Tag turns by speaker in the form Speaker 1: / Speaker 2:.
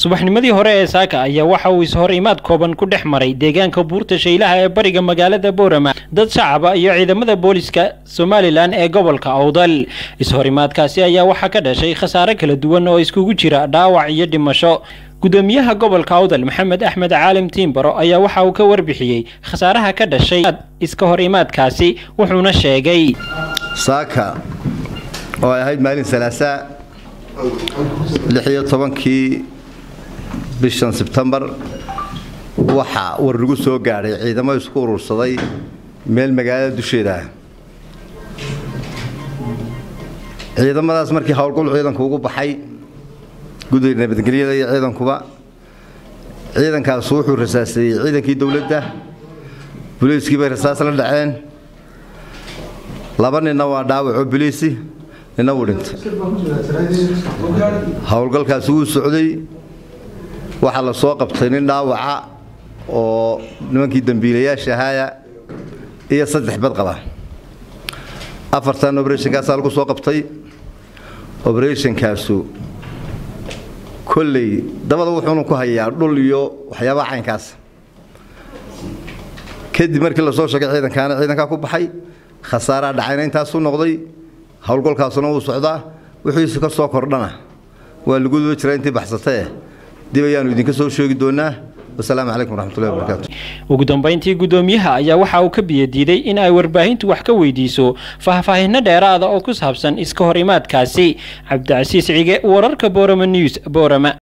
Speaker 1: subaxnimadii hore ee saaka ayaa waxa uu ishor imaad kooban ku dhex maray deegaanka buurta shaylaha ee bariga magaalada boorama dad shacaba iyo ciidamada booliska somalilan ee gobolka awdal ishorimaadkaasi ayaa waxaa ka dhashay khasaare kala duwan oo iskugu jira dhaawac iyo dhimasho gudoomiyaha gobolka awdal maxamed axmed caalim tiimbaro ayaa waxa uu ka warbixiyey khasaaraha ka dhashay iska hor imaadkaasi wuxuuna sheegay
Speaker 2: saaka oo ay ahayd maalin salaasaa lix iyo tobankii bishan sebtembar waxaa war lagu soo gaadhay ciidamo isku urursaday meel magaalada dusheeda ah ciidamadaas markii howlgol ciidanku ugu baxay guddiga nabadgelyada iyo ciidankuba ciidankaasu wuxuu rasaaseeyey ciidankii dowladda buliiskii bay rasaas la dhaceen laba ninna waa dhaawacoo buliisi ninna wuu dhintay howlgalkaasi wuu socday waxaa la soo qabtay nin dhaawaca oo nimankii dembiilayaasha ahaaya iyo saddex bad qaba afartan obrethnkaasaa lagu soo qabtay obrethnkaasu kolley dabada wuxuunu ku hayaa dhul iyo waxyaabaha caynkaas kadib markii lasoo sheegay ciidankaana ciidankaa ku baxay khasaaraa dhacayna intaasuu noqday howlgolkaasuna wuu socdaa wixiisu ka soo kordhana waa lagu duba jiraa intii baxsatee dib ayaanu idinka soo sheegi doonaa wasalaamu calaykum waraxmatullahi wabarakaatu
Speaker 1: ugu dambayntii guddoomiyaha ayaa waxa uu ka biyadiiday in ay warbaahintu wax ka weydiiso faahfaahinno dheeraada oo ku saabsan iska hor imaadkaasi cabdicasiis cige wararka boorama news boorama